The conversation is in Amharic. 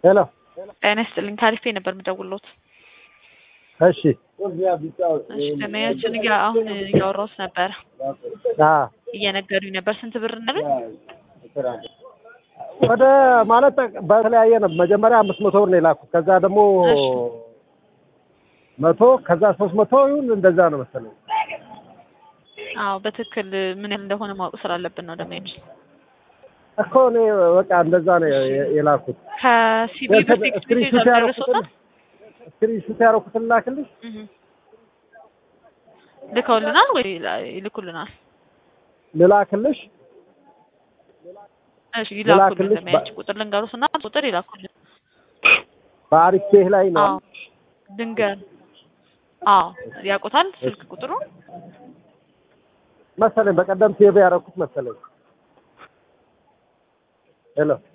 ሄሎ ጤና ይስጥልኝ ታሪፌ ነበር የምደውልዎት። እሺ እሺ ደመያችን ጋ አሁን እያወራሁት ነበር አ እየነገሩኝ ነበር። ስንት ብር እንዳሉኝ? ወደ ማለት በተለያየ ነው። መጀመሪያ አምስት መቶ ብር ነው የላኩት። ከዛ ደግሞ እሺ። መቶ ከዛ ሶስት መቶ ይሁን እንደዛ ነው መሰለኝ። አዎ በትክክል ምን ያህል እንደሆነ ማወቅ ስላለብን ነው ደመያች። እኮ እኔ በቃ እንደዛ ነው የ- የላኩት። ከሲቢ ብር ቴክስት ስክሪንሹት ሜሴጅ ያደረኩትን አልደረሶታል? ስክሪንሹት ያደረኩትን ላክልሽ። እህ ልከውልናል ወይ ይልኩልናል? ልላክልሽ እሺ ይላኩልን። ልላክልሽ ደመያች ቁጥር ልንገሩትና ቁጥር ይላኩልን። በአሪፍ ፔህ ላይ ነው። አዎ ድንገር አዎ ያውቁታል ስልክ ቁጥሩ መሰለኝ በቀደም ሴቭ ያደረኩት መሰለኝ። ሄሎ